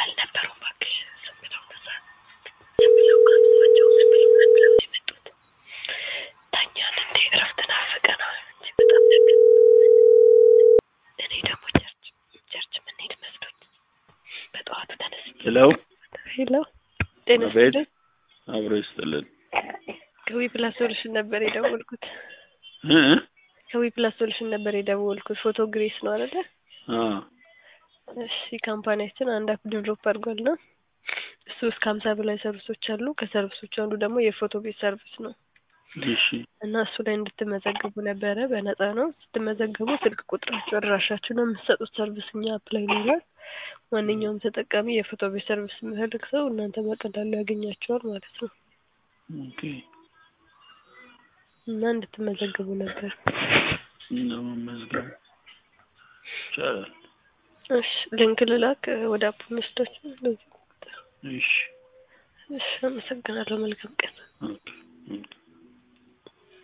አልነበሩም እባክሽ ዝም ብለው እነዛ ዝም ብለው አብዛቸው ዝም ብለው ዝም ብለው ነው የመጡት ተኛን እንዴ እረፍት ናፍቀናል እንጂ በጣም ነገር እኔ ደግሞ ቸርች ቸርች የምንሄድ መስሎኝ በጠዋቱ ተነስቼ ሄሎ ሄሎ ጤና አቤት። ይስጥልኝ አብሮ ይስጥልን ከዊ ፕላስ ሶሉሽን ነበር የደወልኩት እ ከዊ ፕላስ ሶሉሽን ነበር የደወልኩት ፎቶ ግሬስ ነው አይደለ አ እሺ ካምፓኒያችን አንድ አፕ ዴቨሎፕ አድርጓል ነው እሱ እስከ ሀምሳ በላይ ሰርቪሶች አሉ ከሰርቪሶቹ አንዱ ደግሞ የፎቶ ቤት ሰርቪስ ነው እሺ እና እሱ ላይ እንድትመዘገቡ ነበረ በነፃ ነው ስትመዘገቡ ስልክ ቁጥራችሁ አድራሻችሁ ነው የምትሰጡት ሰርቪስ እኛ አፕ ላይ ይኖራል ማንኛውም ተጠቃሚ የፎቶ ቤት ሰርቪስ የሚፈልግ ሰው እናንተ በቀላሉ ያገኛቸዋል ማለት ነው ኦኬ እና እንድትመዘገቡ ነበር ለመመዝገብ ይቻላል እሺ ሊንክ ልላክ ወደ አፑ መስዳችሁ ለዚህ እሺ እሺ አመሰግናለሁ መልካም ቀን ኦኬ ኦኬ